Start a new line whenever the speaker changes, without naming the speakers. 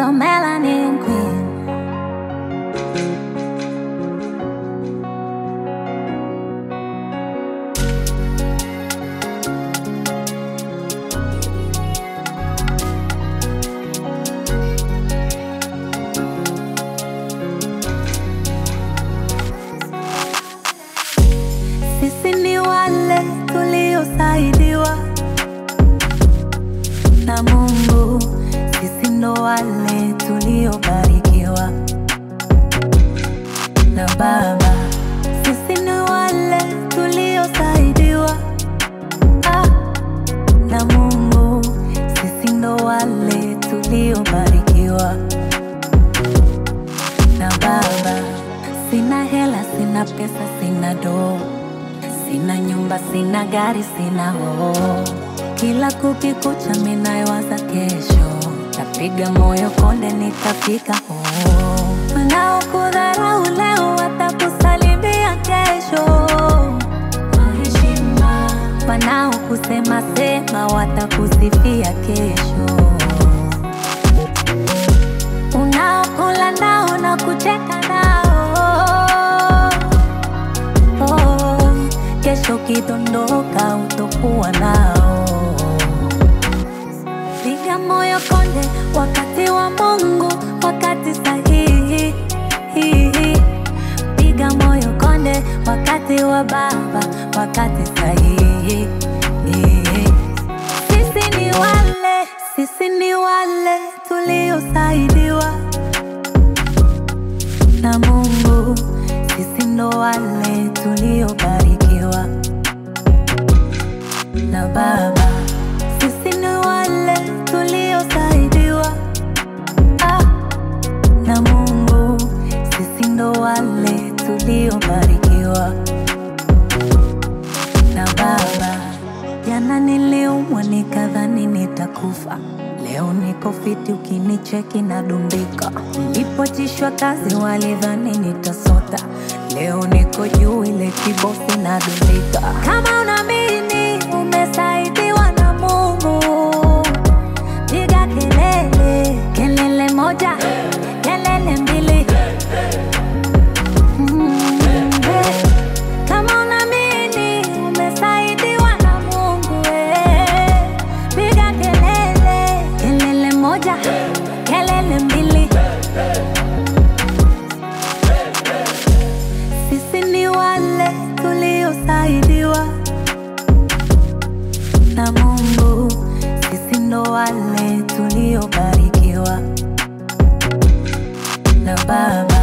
the melanin queen. Sisi ni wale tuliosaidiwa na Mungu, sisi ndo wale tuliobarikiwa na Baba, sisi ni wale tuliosaidiwa ah, na Mungu, sisi ndo wale tuliobarikiwa na Baba. Sina hela, sina pesa, sina doo, sina nyumba, sina gari, sina hoo. Kila kukikucha minayowaza kesho, napiga moyo konde, nitafika hoo. Wanaokudharau leo watakusalimia kesho kwa heshima, wanaokusema sema watakusifia kesho unaokula nao na kucheka nao oh, kesho kidondoka utokuwa nao. Piga moyo konde, wakati wa Mungu, wakati sahihi. Piga moyo konde, wakati wa Baba, wakati sahihi. Sisi ni wale, sisi ni wale tuliosaidiwa na Mungu, sisi ndo wale tuliobarikiwa na Baba, sisi ni wale tuliosaidiwa ah, na Mungu, sisi ndo wale tuliobarikiwa na Baba. Jana niliumwa nikadhani nitakufa, leo niko fiti, ukinicheki nadumbika. Nilipotishwa kazi walidhani nitasota, leo niko juu, ile kibosi nadumbika. Kama unaamini umesaidiwa na Mungu, piga kelele, kelele moja, kelele mbili. Mm, eh. Kama unaamini umesaidiwa na Mungu, eh, piga kelele, kelele moja, kelele mbili. Sisi ni wale tuliosaidiwa na Mungu, sisi ndo wale tuliobarikiwa na Baba.